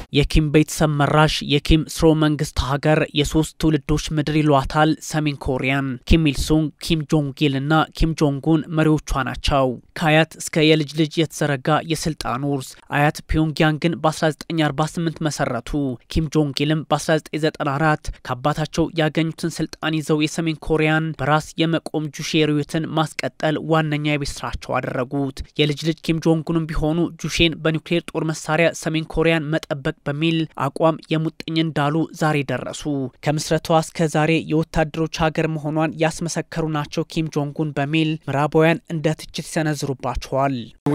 የኪም ቤተሰብ መራሽ የኪም ስርወ መንግስት ሀገር የሶስት ትውልዶች ምድር ይሏታል ሰሜን ኮሪያን። ኪም ኢልሱንግ፣ ኪም ጆንግ ኢል እና ኪም ጆንጉን መሪዎቿ ናቸው። ከአያት እስከ የልጅ ልጅ የተዘረጋ የስልጣን ውርስ። አያት ፒዮንግያንግን በ1948 መሰረቱ። ኪም ጆንግ ኢልም በ1994 ከአባታቸው ያገኙትን ስልጣን ይዘው የሰሜን ኮሪያን በራስ የመቆም ጁሼ ርዕዮትን ማስቀጠል ዋነኛ የቤት ስራቸው አደረጉት። የልጅ ልጅ ኪም ጆንጉንም ቢሆኑ ጁሼን በኒውክሌር ጦር መሳሪያ ሰሜን ኮሪያን መጠበቅ በሚል አቋም የሙጥኝ እንዳሉ ዛሬ ደረሱ። ከምስረቷ እስከ ዛሬ የወታደሮች ሀገር መሆኗን ያስመሰከሩ ናቸው ኪም ጆንጉን በሚል ምዕራባውያን እንደ ትችት ይሰነዝሩባቸዋል።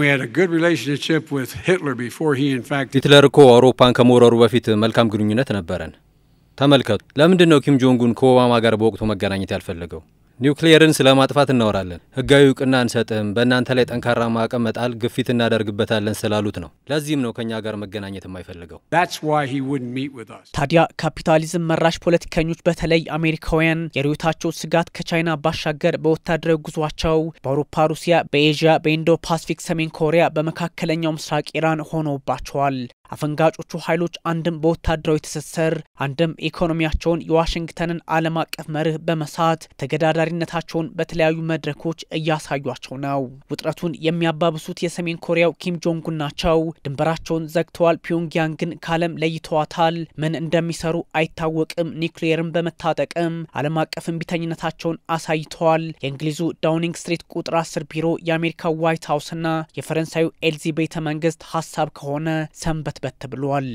ሂትለር እኮ አውሮፓን ከመውረሩ በፊት መልካም ግንኙነት ነበረን። ተመልከቱ። ለምንድን ነው ኪም ጆንጉን ከኦባማ ጋር በወቅቱ መገናኘት ያልፈለገው? ኒውክሊየርን ስለ ማጥፋት እናወራለን፣ ህጋዊ እውቅና አንሰጥም፣ በእናንተ ላይ ጠንካራ ማዕቀብ መጣል ግፊት እናደርግበታለን ስላሉት ነው። ለዚህም ነው ከእኛ ጋር መገናኘት የማይፈልገው። ታዲያ ካፒታሊዝም መራሽ ፖለቲከኞች በተለይ አሜሪካውያን የርዕዮታቸው ስጋት ከቻይና ባሻገር በወታደራዊ ጉዟቸው በአውሮፓ፣ ሩሲያ፣ በኤዥያ፣ በኢንዶ ፓሲፊክ፣ ሰሜን ኮሪያ፣ በመካከለኛው ምስራቅ ኢራን ሆነውባቸዋል። አፈንጋጮቹ ኃይሎች አንድም በወታደራዊ ትስስር አንድም ኢኮኖሚያቸውን የዋሽንግተንን ዓለም አቀፍ መርህ በመሳት ተገዳዳሪነታቸውን በተለያዩ መድረኮች እያሳዩቸው ነው። ውጥረቱን የሚያባብሱት የሰሜን ኮሪያው ኪም ጆንጉን ናቸው። ድንበራቸውን ዘግተዋል። ፒዮንግያንግን ከዓለም ለይተዋታል። ምን እንደሚሰሩ አይታወቅም። ኒውክሊየርን በመታጠቅም ዓለም አቀፍ እምቢተኝነታቸውን አሳይተዋል። የእንግሊዙ ዳውኒንግ ስትሪት ቁጥር አስር ቢሮ የአሜሪካ ዋይት ሀውስና የፈረንሳዩ ኤልዚ ቤተ መንግስት ሀሳብ ከሆነ ሰንበት በት ብሏል።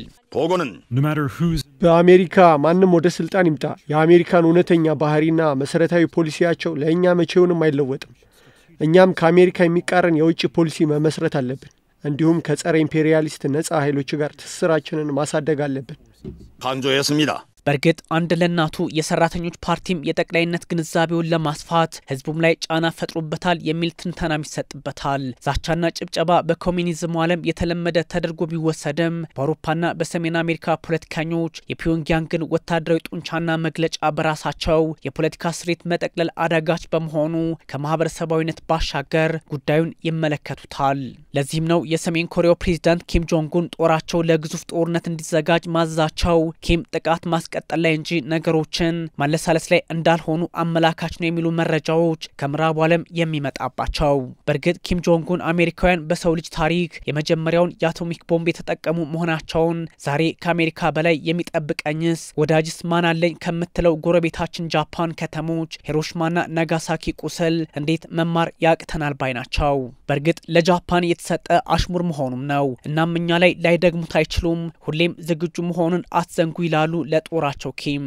በአሜሪካ ማንም ወደ ስልጣን ይምጣ የአሜሪካን እውነተኛ ባህሪና መሰረታዊ ፖሊሲያቸው ለእኛ መቼውንም አይለወጥም። እኛም ከአሜሪካ የሚቃረን የውጭ ፖሊሲ መመስረት አለብን። እንዲሁም ከጸረ ኢምፔሪያሊስት ነጻ ኃይሎች ጋር ትስስራችንን ማሳደግ አለብን። በእርግጥ አንድ ለእናቱ የሰራተኞች ፓርቲም የጠቅላይነት ግንዛቤውን ለማስፋት ህዝቡም ላይ ጫና ፈጥሮበታል የሚል ትንተናም ይሰጥበታል። ዛቻና ጭብጨባ በኮሚኒዝሙ ዓለም የተለመደ ተደርጎ ቢወሰድም በአውሮፓና በሰሜን አሜሪካ ፖለቲከኞች የፒዮንግያንግን ወታደራዊ ጡንቻና መግለጫ በራሳቸው የፖለቲካ ስሬት መጠቅለል አዳጋች በመሆኑ ከማህበረሰባዊነት ባሻገር ጉዳዩን ይመለከቱታል። ለዚህም ነው የሰሜን ኮሪያው ፕሬዚዳንት ኪም ጆንጉን ጦራቸው ለግዙፍ ጦርነት እንዲዘጋጅ ማዘዛቸው ኪም ጥቃት ማስቀጠል ላይ እንጂ ነገሮችን ማለሳለስ ላይ እንዳልሆኑ አመላካች ነው የሚሉ መረጃዎች ከምዕራቡ ዓለም የሚመጣባቸው። በእርግጥ ኪም ጆንጉን አሜሪካውያን በሰው ልጅ ታሪክ የመጀመሪያውን የአቶሚክ ቦምብ የተጠቀሙ መሆናቸውን ዛሬ ከአሜሪካ በላይ የሚጠብቀኝስ ወዳጅስ ማን አለኝ ከምትለው ጎረቤታችን ጃፓን ከተሞች ሂሮሽማና ናጋሳኪ ቁስል እንዴት መማር ያቅተናል ባይ ናቸው። በእርግጥ ለጃፓን የተሰጠ አሽሙር መሆኑም ነው። እናም እኛ ላይ ላይደግሙት አይችሉም። ሁሌም ዝግጁ መሆኑን አትዘንጉ ይላሉ ለጦራቸው ኪም።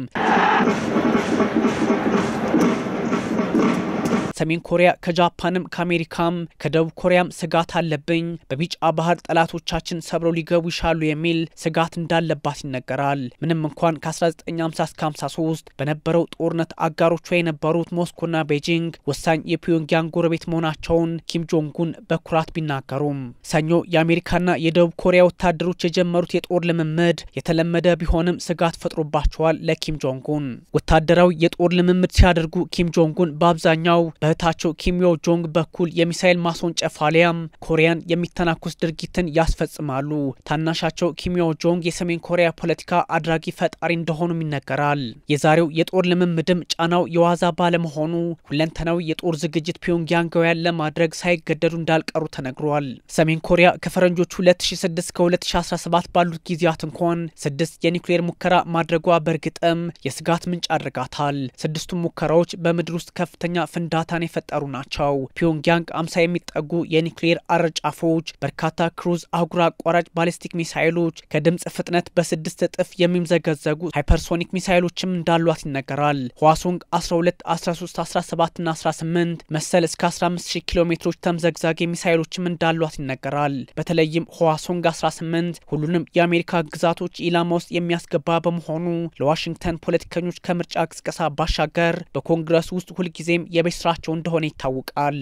ሰሜን ኮሪያ ከጃፓንም ከአሜሪካም ከደቡብ ኮሪያም ስጋት አለብኝ፣ በቢጫ ባህር ጠላቶቻችን ሰብረው ሊገቡ ይሻሉ የሚል ስጋት እንዳለባት ይነገራል። ምንም እንኳን ከ1950 እስከ 53 በነበረው ጦርነት አጋሮቿ የነበሩት ሞስኮና ቤጂንግ ወሳኝ የፒዮንግያንግ ጎረቤት መሆናቸውን ኪም ጆንጉን በኩራት ቢናገሩም ሰኞ የአሜሪካና የደቡብ ኮሪያ ወታደሮች የጀመሩት የጦር ልምምድ የተለመደ ቢሆንም ስጋት ፈጥሮባቸዋል። ለኪም ጆንጉን ወታደራዊ የጦር ልምምድ ሲያደርጉ ኪም ጆንጉን በአብዛኛው በእህታቸው ኪም ዮ ጆንግ በኩል የሚሳኤል ማስወንጨፍ አሊያም ኮሪያን የሚተናኮስ ድርጊትን ያስፈጽማሉ። ታናሻቸው ኪም ዮ ጆንግ የሰሜን ኮሪያ ፖለቲካ አድራጊ ፈጣሪ እንደሆኑም ይነገራል። የዛሬው የጦር ልምምድም ጫናው የዋዛ ባለመሆኑ ሁለንተናዊ የጦር ዝግጅት ፒዮንግያንጋውያን ለማድረግ ሳይገደዱ እንዳልቀሩ ተነግሯል። ሰሜን ኮሪያ ከፈረንጆቹ 2006 እስከ 2017 ባሉት ጊዜያት እንኳን ስድስት የኒውክሌር ሙከራ ማድረጓ በእርግጥም የስጋት ምንጭ አድርጋታል። ስድስቱም ሙከራዎች በምድር ውስጥ ከፍተኛ ፍንዳታን የፈጠሩ ናቸው። ፒዮንግያንግ አምሳ የሚጠጉ የኒውክሌር አረጫፎች፣ በርካታ ክሩዝ አህጉር አቋራጭ ባሊስቲክ ሚሳይሎች፣ ከድምፅ ፍጥነት በስድስት እጥፍ የሚምዘገዘጉ ሃይፐርሶኒክ ሚሳይሎችም እንዳሏት ይነገራል። ህዋሶንግ 12፣ 13፣ 17 ና 18 መሰል እስከ 150 ኪሎ ሜትሮች ተምዘግዛጊ ሚሳይሎችም እንዳሏት ይነገራል። በተለይም ህዋሶንግ 18 ሁሉንም የአሜሪካ ግዛቶች ኢላማ ውስጥ የሚያስገባ በመሆኑ ለዋሽንግተን ፖለቲከኞች ከምርጫ ቅስቀሳ ባሻገር በኮንግረስ ውስጥ ሁልጊዜም የቤት ስራቸው እንደሆነ ይታወቃል።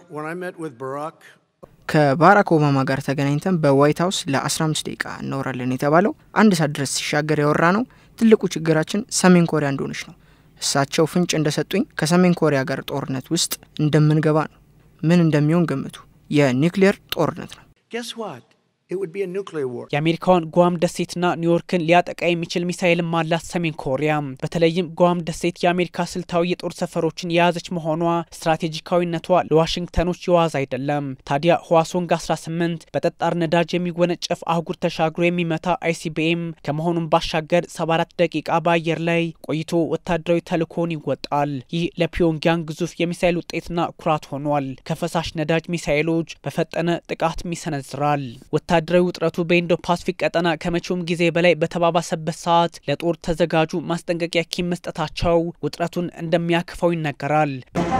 ከባራክ ኦባማ ጋር ተገናኝተን በዋይት ሀውስ ለ15 ደቂቃ እናወራለን የተባለው አንድ ሰዓት ድረስ ሲሻገር ያወራ ነው። ትልቁ ችግራችን ሰሜን ኮሪያ እንደሆነች ነው። እሳቸው ፍንጭ እንደሰጡኝ ከሰሜን ኮሪያ ጋር ጦርነት ውስጥ እንደምንገባ ነው። ምን እንደሚሆን ገምቱ። የኒውክሌር ጦርነት ነው። የአሜሪካዋን ጓም ደሴትና ኒውዮርክን ሊያጠቃ የሚችል ሚሳይልም አላት ሰሜን ኮሪያ። በተለይም ጓም ደሴት የአሜሪካ ስልታዊ የጦር ሰፈሮችን የያዘች መሆኗ ስትራቴጂካዊነቷ ለዋሽንግተኖች የዋዝ አይደለም። ታዲያ ህዋሶንግ 18 በጠጣር ነዳጅ የሚወነጨፍ አህጉር ተሻግሮ የሚመታ አይሲቢኤም ከመሆኑም ባሻገር 74 ደቂቃ በአየር ላይ ቆይቶ ወታደራዊ ተልእኮውን ይወጣል። ይህ ለፒዮንግያንግ ግዙፍ የሚሳይል ውጤትና ኩራት ሆኗል። ከፈሳሽ ነዳጅ ሚሳይሎች በፈጠነ ጥቃትም ይሰነዝራል። ወታደራዊ ውጥረቱ በኢንዶ ፓሲፊክ ቀጠና ከመቼውም ጊዜ በላይ በተባባሰበት ሰዓት ለጦር ተዘጋጁ ማስጠንቀቂያ ኪም መስጠታቸው ውጥረቱን እንደሚያክፈው ይነገራል።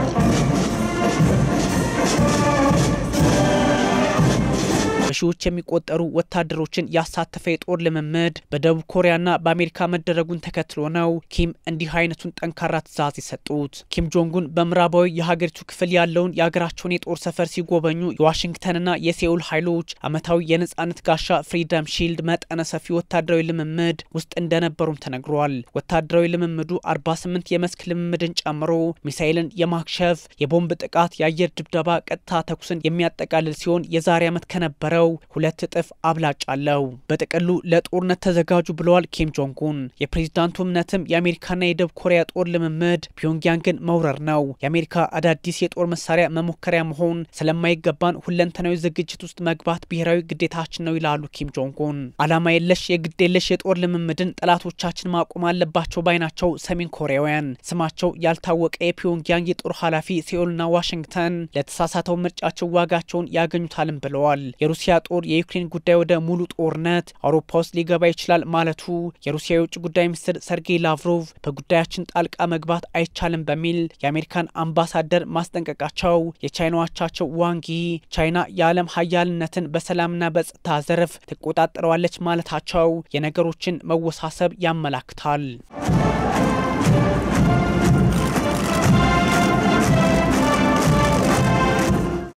በሺዎች የሚቆጠሩ ወታደሮችን ያሳተፈ የጦር ልምምድ በደቡብ ኮሪያና በአሜሪካ መደረጉን ተከትሎ ነው ኪም እንዲህ አይነቱን ጠንካራ ትዕዛዝ የሰጡት። ኪም ጆንጉን በምዕራባዊ የሀገሪቱ ክፍል ያለውን የሀገራቸውን የጦር ሰፈር ሲጎበኙ የዋሽንግተንና የሴኡል ኃይሎች ዓመታዊ የነጻነት ጋሻ ፍሪደም ሺልድ መጠነ ሰፊ ወታደራዊ ልምምድ ውስጥ እንደነበሩም ተነግሯል። ወታደራዊ ልምምዱ 48 የመስክ ልምምድን ጨምሮ ሚሳይልን የማክሸፍ የቦምብ ጥቃት፣ የአየር ድብደባ፣ ቀጥታ ተኩስን የሚያጠቃልል ሲሆን የዛሬ ዓመት ከነበረ ሁለት እጥፍ አብላጭ አለው። በጥቅሉ ለጦርነት ተዘጋጁ ብለዋል ኪም ጆንጉን። የፕሬዚዳንቱ እምነትም የአሜሪካና የደቡብ ኮሪያ ጦር ልምምድ ፒዮንግያንግን መውረር ነው። የአሜሪካ አዳዲስ የጦር መሳሪያ መሞከሪያ መሆን ስለማይገባን ሁለንተናዊ ዝግጅት ውስጥ መግባት ብሔራዊ ግዴታችን ነው ይላሉ ኪም ጆንጉን። ዓላማ የለሽ የግድ የለሽ የጦር ልምምድን ጠላቶቻችን ማቆም አለባቸው ባይ ናቸው ሰሜን ኮሪያውያን። ስማቸው ያልታወቀ የፒዮንግያንግ የጦር ኃላፊ ሴኡልና ዋሽንግተን ለተሳሳተው ምርጫቸው ዋጋቸውን ያገኙታልም ብለዋል። የሩሲያ ጦር የዩክሬን ጉዳይ ወደ ሙሉ ጦርነት አውሮፓ ውስጥ ሊገባ ይችላል ማለቱ የሩሲያ የውጭ ጉዳይ ሚኒስትር ሰርጌይ ላቭሮቭ በጉዳያችን ጣልቃ መግባት አይቻልም በሚል የአሜሪካን አምባሳደር ማስጠንቀቃቸው፣ የቻይና አቻቸው ዋንጊ ቻይና የዓለም ሀያልነትን በሰላምና በጸጥታ ዘርፍ ትቆጣጠረዋለች ማለታቸው የነገሮችን መወሳሰብ ያመላክታል።